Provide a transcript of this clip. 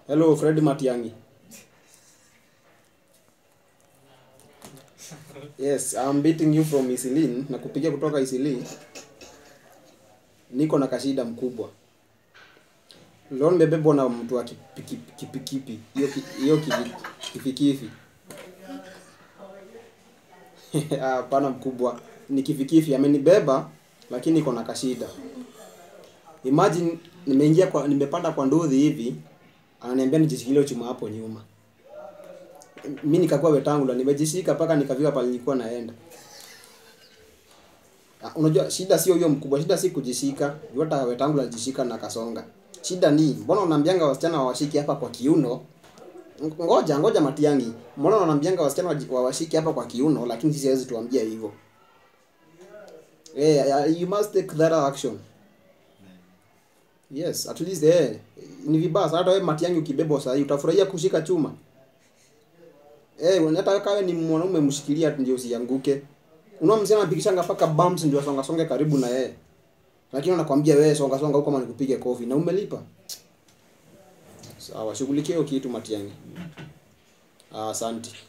Hello Fred Matiangi. Yes, I'm beating you from Isilin na kupigia kutoka Isili. Niko na kashida mkubwa. Leo nimebebwa na mtu wa kipikipi kipikipi. Hiyo ki- hiyo kivi- kifikifi. Hapana mkubwa. Ni kifikifi amenibeba lakini niko na kashida. Imagine nimeingia kwa nimepanda kwa nduthi hivi ananiambia nijishikilie chuma hapo nyuma. Mimi nikakuwa wetangula nimejishika mpaka nikafika pale nilikuwa naenda. Ah, Unajua shida sio hiyo mkubwa, shida si kujishika. Juu hata wetangula alijishika na kasonga. Shida ni mbona unaambianga wasichana wawashiki hapa kwa kiuno? Ng- Ngoja ngoja Matiangi. Mbona unaambianga wasichana waji- wawashiki hapa kwa kiuno lakini sisi hawezi tuambia hivyo. Eh, yeah, you must take that action. Yes, at least eh ni vibaya sana hata wewe Matiangi ukibebwa sasa utafurahia kushika chuma. Eh, hata kawe ni mwanaume mshikilia ndio usianguke. Unaona msichana anapikishanga paka bumps ndio songa songe karibu na yeye. Lakini anakwambia wewe songa songa huko kama nikupige kofi na umelipa. Sawa, shughulikia hiyo kitu Matiangi. Ah, asante.